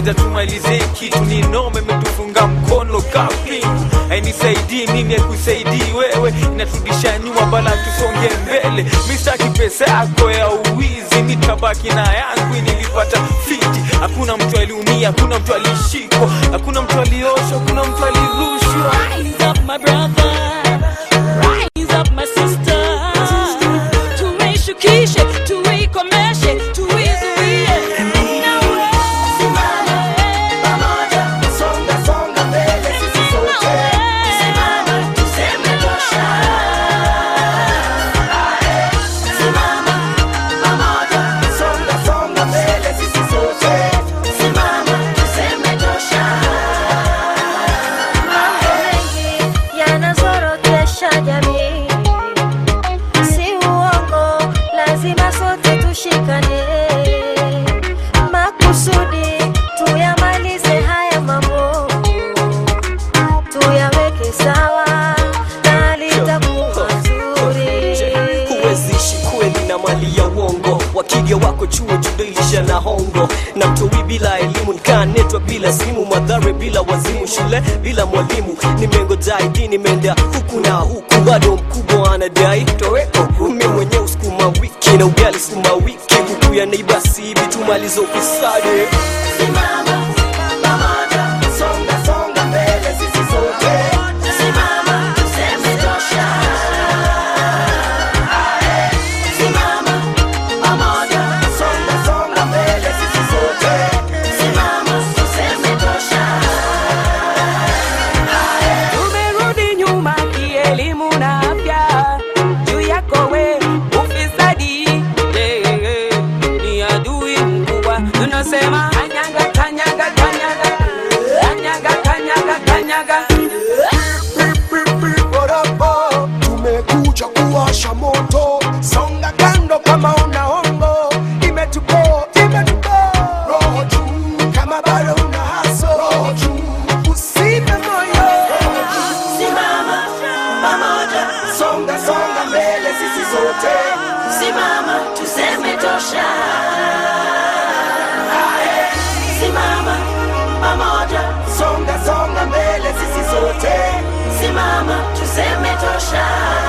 ngoja tumalizie kitu ni nome imetufunga mkono kapi hainisaidii mimi haikusaidii wewe inaturudisha nyuma bala tusonge mbele mistaki pesa yako ya uwizi nitabaki na yangu nilipata fiti hakuna mtu aliumia hakuna mtu alishikwa hakuna mtu alioshwa hakuna mtu alirushwa Rise up, my brother. Rise up, my sister. Tuishukishe, tuikomeshe, tuizuie. Na wewe. Songa songa mbele sisi sote. Simama tuseme tosha. Simama pamoja. Songa songa mbele sisi sote. Simama tuseme tosha. mengi yanazorotesha jamii, si uongo, lazima sote tushikane makusudi, tuyamalize haya mambo, tuyaweke sawa na litakuwa zuri. huwezishi kweli na mali ya uongo wakija wako chuo judilisha na hongo na mtowi bila elimu nikaanetwa bila simu madhare bila wazimu shule bila mwalimu nimengoja idi nimeenda huku na huku bado mkubwa anadai toweko mi mwenyewe sukuma wiki na ugali sukuma wiki huku ya neiba sibi tumaliza ufisadi Simama pamoja. Songa songa mbele sisi sote. Simama tuseme tosha. Simama pamoja. Songa songa mbele sisi sote. Simama tuseme tosha. tumerudi nyuma kielimu na afya juu yako we ufisadi yeah, yeah, ni adui mkubwa tunasema kanyaga kanyaga kanyaga kanyaga kanyaga kanyaga Borobo, tumekuja kuwasha moto, songa kando kama una hongo, imetupo imetupo, roho juu kama bado una haso, roho juu usipe moyo, Simama pamoja. Songa songa mbele sisi sote. Simama tuseme tosha. Ae. Simama pamoja. Songa songa mbele sisi sote. Simama tuseme tosha.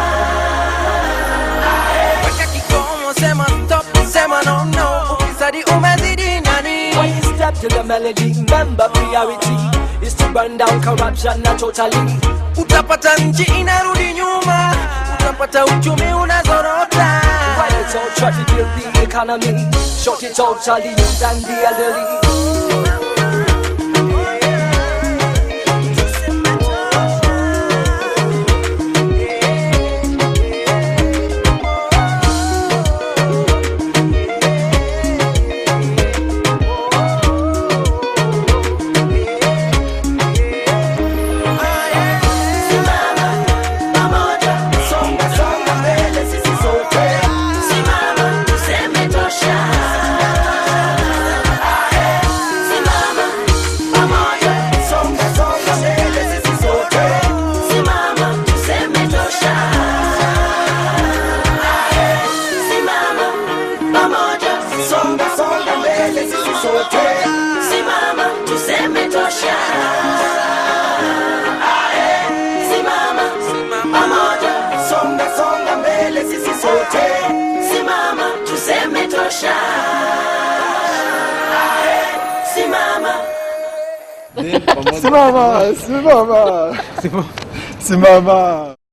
weka kikomo sema stop sema no no ufisadi umezidi nani When you step to the melody, remember priority is to burn down corruption, not totally. utapata nchi inarudi nyuma utapata uchumi unazorota Why it's all try to build the economy, short it totally, youth and the elderly. Simama pamoja. Songa songa mbele sisi sote. Simama tuseme tosha. Ae. Simama pamoja. Songa songa mbele sisi sote. Simama tuseme tosha. Ae. Simama pamoja. Songa songa mbele sisi sote. Simama tuseme tosha. Simama pamoja, songa songa mbele sisi sote. Simama tuseme tosha. Ae, Simama simama simama simama